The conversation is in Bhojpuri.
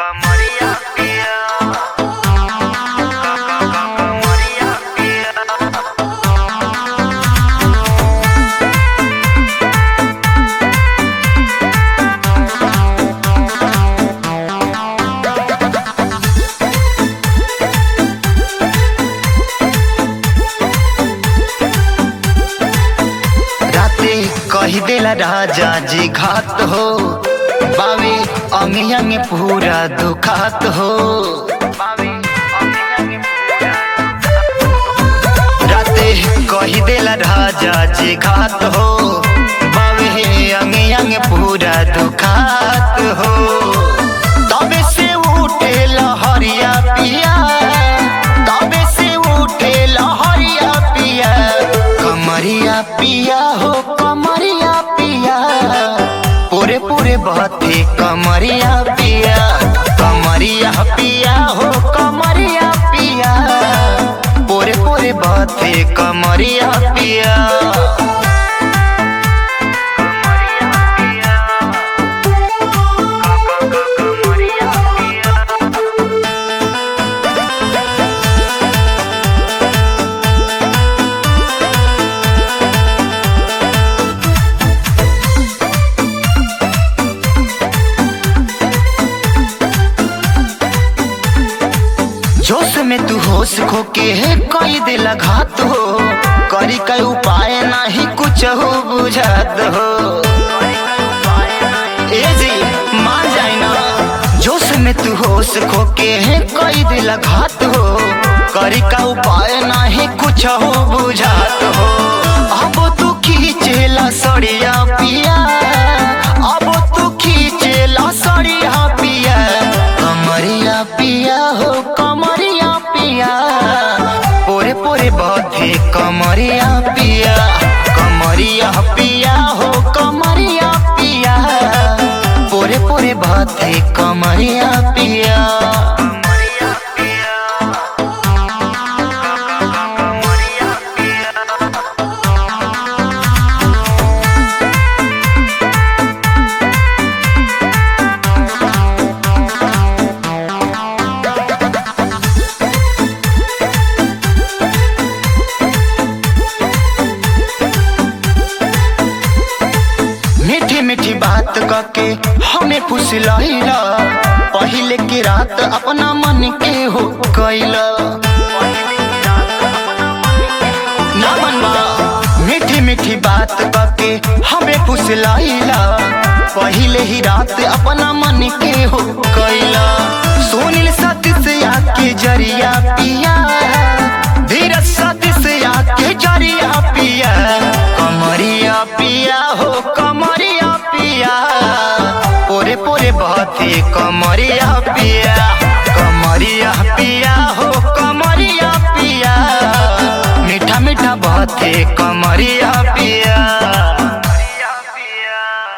कमरिया पिया कमरिया पिया राते कही देला राजा जी घात हो बावे अंग अंग पूरा दुखात हो बावे अंगे राते कही देला राजा जी घात हो बावे अंग अंग पूरा दुखात हो तबे से उठे लहरिया पिया तबे से उठे लहरिया पिया कमरिया पिया हो कमरिया पिया पूरे पूरे बहते कमरिया पिया कमरिया पिया हो कमरिया पिया पूरे पूरे बहते कमरिया पिया कमरिया पिया जोश में तू होश खो के है कई दिल घात हो करी कई उपाय नहीं कुछ हो बुझात हो ए जी मान जाए ना जोश में तू होश खो के है कई दिल घात हो करी का उपाय नहीं कुछ हो बुझात हो अब तू खींचेला सड़िया पिया अब तू खींचेला सड़िया पिया कमरिया पिया हो कमरिया पिया पोरे पोरे बधे कमरिया पिया कमरिया पिया हो कमरिया पिया पोरे पोरे बधे कमरिया पिया कमरिया पिया कमरिया पिया मीठी मीठी बात करके हमें फुसलैला पहले की रात अपना मन के हो कैला ना मनवा मीठी मीठी बात करके हमें फुसलैला पहले ही रात अपना मन के हो कैला सुनील सती से आके जरिया पिया धीरज सती से आके जरिया पिया कमरिया पिया हो कमरिया पिया पोरे पोरे बहते कमरिया पिया कमरिया पिया हो कमरिया पिया मीठा मीठा बहते कमरिया